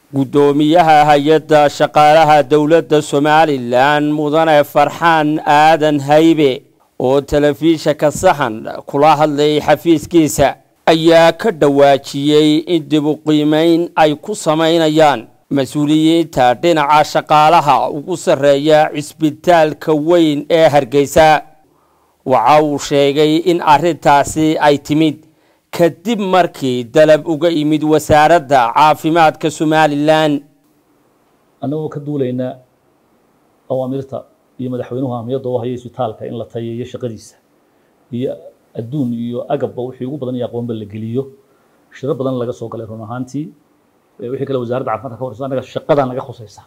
guddoomiyaha hay-adda shaqaalaha dowladda somalilan mudane farxaan aadan haybe oo telefishanka saxan kula hadlayay xafiiskiisa ayaa ka dhawaajiyey in dib u qiimeyn ay ku samaynayaan mas-uuliyiinta dhinaca shaqaalaha ugu sarreeya cisbitaalka weyn ee hargeysa waxa uu sheegay in arrintaasi ay timid kadib markii dalab uga yimid wasaaradda caafimaadka somalilan annagoo ka duulaynaa awaamirta iyo madaxweynuhu ahmiyadda u haya isbitaalka in la tayeeyo shaqadiisa iyo adduun iyo agabba wixii ugu badan iyo aqoonba la geliyo shiro badan laga soo galay run ahaantii wixii kale wasaaradda caafimaadka ka horeysa annaga shaqadan naga khusaysa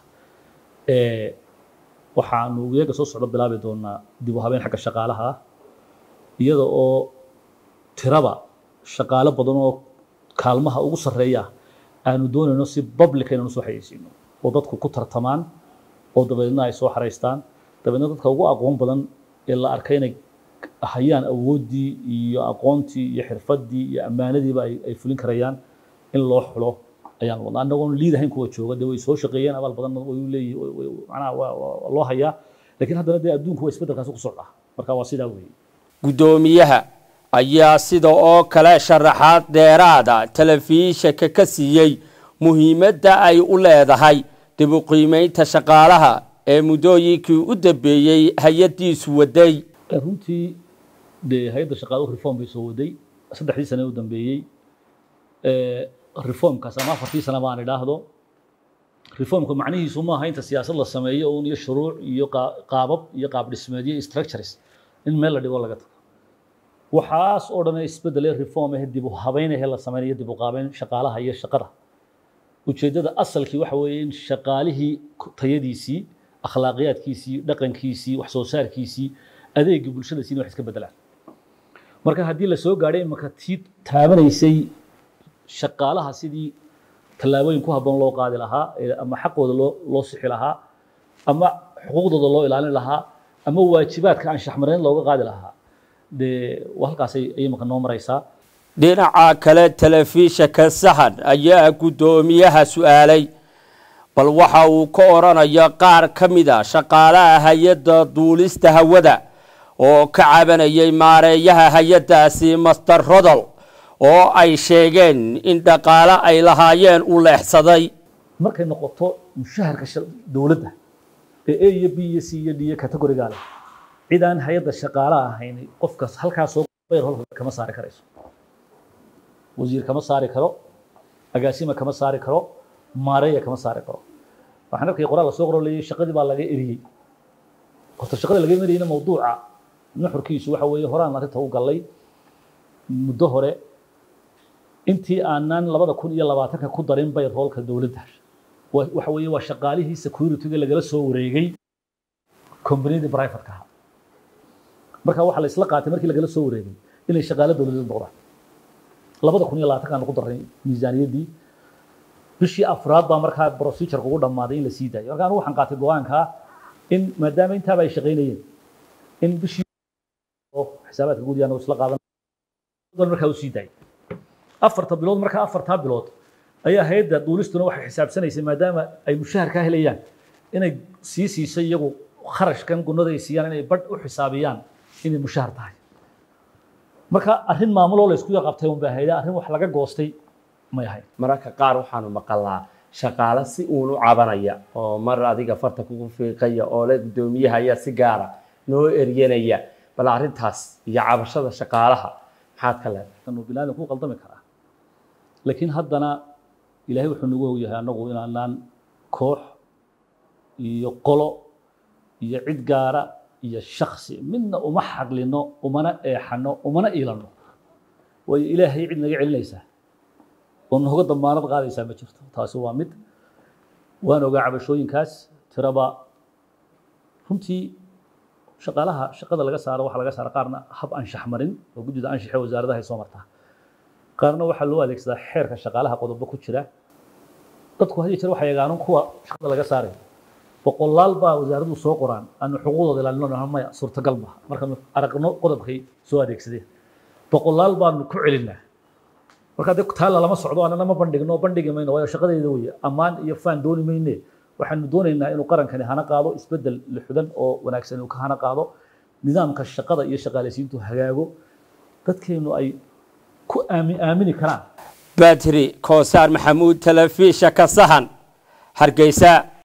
waxaanu iyaga soo socdo bilaabi doonaa dib u habeen xagga shaqaalaha ah iyada oo tiraba shaqaalo badan oo kaalmaha ugu sarreeya aanu doonayno si public inaan usoo xayeysiino oo dadku ku tartamaan oo dabeedna ay soo xaraystaan dabeedna dadka ugu aqoon badan ee la arkay inay hayaan awooddii iyo aqoontii iyo xirfaddii iyo ammaanadiiba ay fulin karayaan in loo xulo ayaan wadnaa annagoon liidahayn kuwa jooga dee way soo shaqeeyeen abaal badan way leeyihi macnaha waa loo hayaa laakiin haddana dee adduunku waa isbeddelkaasi ku socdaa marka waa sidaa weeye guddoomiyaha ayaa sida oo kale sharaxaad dheeraada telefishanka ka siiyey muhiimadda ay u leedahay dib u qiimeynta shaqaalaha ee muddooyinkii u dambeeyey hay-addiisu waday runtii dee hay-adda shaqaaluhu reform bay soo waday saddexdii sane u dambeeyey reformkaas ama afartii sane baan idhaahdo reformka macnihiisu maaha inta siyaasad la sameeyo uun iyo shuruuc iyo qaabab iyo qaab dhismeedyo iyo structures in meel la dhigo laga tago waxaas oo dhan isbedele reform ah dib u habeynaya la sameynayo dib u qaabeyn shaqaalaha iyo shaqada ujeeddada asalkii waxa weeye in shaqaalihii tayadiisii akhlaaqiyaadkiisii dhaqankiisii wax soo saarkiisii adeegii bulshadasiina wax iska bedelaan marka haddii la soo gaadhay imaka tii taabanaysay shaqaalaha sidii tallaabooyin ku habboon loo qaadi lahaa ama xaqooda loo loo sixi lahaa ama xuquuqdooda loo ilaalin lahaa ama waajibaadka aan shaxmarayn looga qaadi lahaa dee halkaasay imaka noo maraysaa dhinaca kale telefishanka saxan ayaa guddoomiyaha su-aalay bal waxa uu ka odhanaya qaar ka mida shaqaalaha hay-adda duulista hawada oo ka cabanayay maareeyaha hay-addaasi master rodol oo ay sheegeen in dhaqaale ay lahaayeen u leexsaday markay noqoto mushaharka dowladda ee a iyo b iyo c iyo d iyo categoriga leh cid aan hay-adda shaqaalaha ahayn qofkaas halkaas soo bayr hol kama saari karayso wasiir kama saari karo agaasima kama saari karo maareeya kama saari karo waxaan arkay qoraal la soo qoro leeyay shaqadii baa laga eriyey horta shaqada laga eriyeyna mawduuca nuxurkiisu waxa weeye horaan arrinta u gallay muddo hore intii aanan labada kun iyo labaatanka ku darin bay roolka dowladda waxa weeye waa shaqaalihii securityga lagala soo wareegay combaniyadii privateka ahaa marka waxaa la isla qaatay markii lagala soo wareegay inay shaqaalo dowladeed noqdaan labada kun iyo labaatanka aan ku darnay miisaaniyaddii bishii afraad baa markaa procedureka ugu dhammaaday in la sii daayo marka anigu waxaan qaatay go-aankaa in maadaama intaaba ay shaqaynayeen in bishii xisaabaadka guud yaanu isla qaadan markaa u sii daayay afarta bilood markaa afartaa bilood ayaa hay-adda duulistuna waxay xisaabsanaysay maadaama ay mushahar ka helayaan inay sii siisay iyagu kharashkan gunada ay siiyaan inay badh u xisaabiyaan inay mushahar tahay marka arrin maamuloo la isku qabtay un baa hayda arrin wax laga goostay may ahayn mararka qaar waxaanu maqalnaa shaqaale si uun u cabanaya oo mar adiga farta kugu fiiqaya oo le guddoomiyaha ayaa si gaara noo eryanaya bal arrintaas iyo cabashada shaqaalaha maxaad ka leedahay bilaadan ku qaldami karaa laakiin haddana ilaahay wuxuu nagu ogyahay annagu inaanaan koox iyo qolo iyo cid gaara iyo shaksi midna uma xaqlino umana eexano umana iilano waayo ilaahay cid naga celinaysaa oo nooga damaanad qaadaysaa ma jirto taasi waa mid waan ogaa cabashooyinkaas tiraba runtii shaqaalaha shaqada laga saaro waxaa laga saara qaarna hab anshax marin oo guddida anshaxe wasaaradaha ay soo martaa qaarna waxaa loo adeegsadaa xeerka shaqaalaha qodobo ku jira dadku hadiyo jeer waxay yagaanon kuwa shaqada laga saarayo boqolaal baa wasaaraddu soo qoraan aanu xuquuqdooda ilaalino maya suurtagal maaha markaanu aragno qodobkay soo adeegsadeen boqolaal baanu ku celinaa marka dee taalla lama socdo anana ma bandhigno bandhigi mayno waayo shaqadeeda weeye ammaan iyo faan dooni mayne waxaanu doonaynaa inuu qarankani hana qaado isbeddel lixudan oo wanaagsan inuu ka hana qaado nidaamka shaqada iyo shaqaalaysiintu hagaago dadkeenu ay ku aami aamini karaan badri koosaar maxamuud telefisha ka sahan hargeysa